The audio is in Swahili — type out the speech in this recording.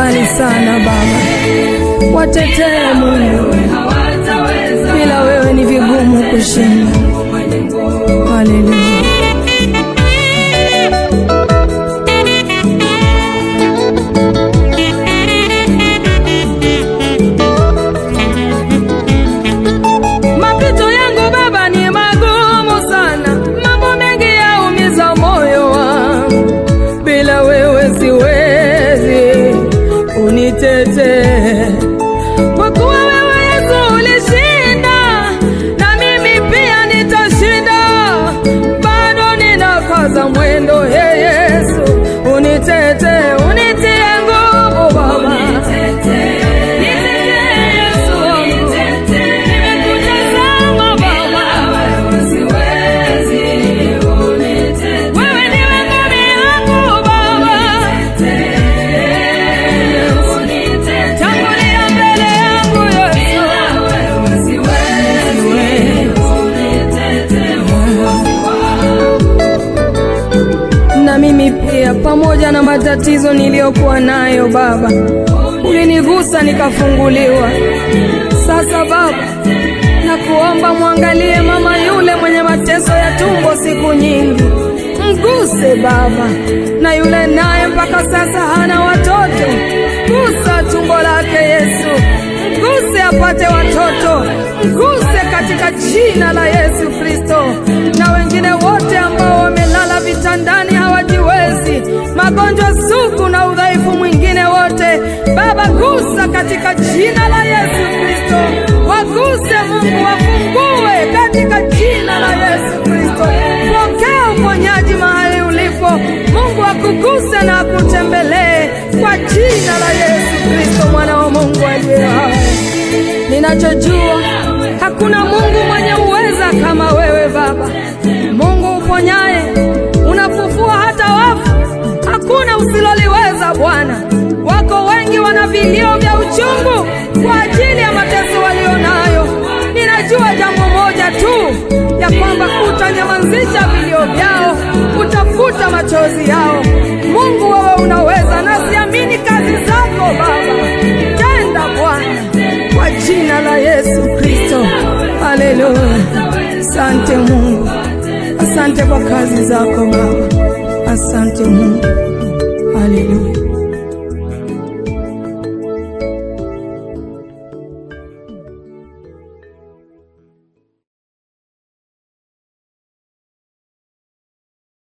mbali sana Baba, watetee Mungu, bila wewe ni vigumu kushinda. Haleluya. Mapito yangu Baba ni magumu sana, mambo mengi yaumiza moyo wangu, bila wewe siwezi, unitetee kwa kuwa wewe Yesu ulishinda, na mimi pia nitashinda. Bado ninakaza mwendo, he Yesu, unitetee, unitie nguvu Baba. Nitetee Yesu wangu. Nimekutazama Baba. Wewe ndiwe ngome yangu Baba. Tangulia mbele yangu Yesu. Na mimi pia pamoja na matatizo niliyokuwa nayo Baba, ulinigusa nikafunguliwa. Sasa Baba, na kuomba mwangalie mama yule mwenye mateso ya tumbo siku nyingi, mguse Baba, na yule naye mpaka sasa hana watoto, gusa tumbo lake Yesu, mguse apate watoto, mguse katika jina la Yesu Kristo, na wengine wote ambao wamelala vitandani hawajiwezi, magonjwa sugu na udhaifu mwingine wote, Baba gusa katika jina la Yesu Kristo, waguse Mungu, wafungue katika jina la Yesu Kristo. Pokea uponyaji mahali ulipo, Mungu akuguse na akutembelee kwa jina la Yesu Kristo, mwana wa Mungu aliye hai. Ninachojua hakuna Mungu mwenye uweza kama wewe Baba, Mungu uponyaye, unafufua hata wafu, hakuna usiloliweza Bwana. Wako wengi wana vilio vya uchungu kwa ajili ya mateso walio nayo. Ninajua jambo moja tu, ya kwamba utanyamazisha vilio vyao, utafuta machozi yao. Mungu, wewe unaweza, nasiamini kazi zako Baba. Tenda Bwana, kwa jina la Yesu Kristo. Haleluya! Asante Mungu, asante kwa kazi zako Baba, asante Mungu.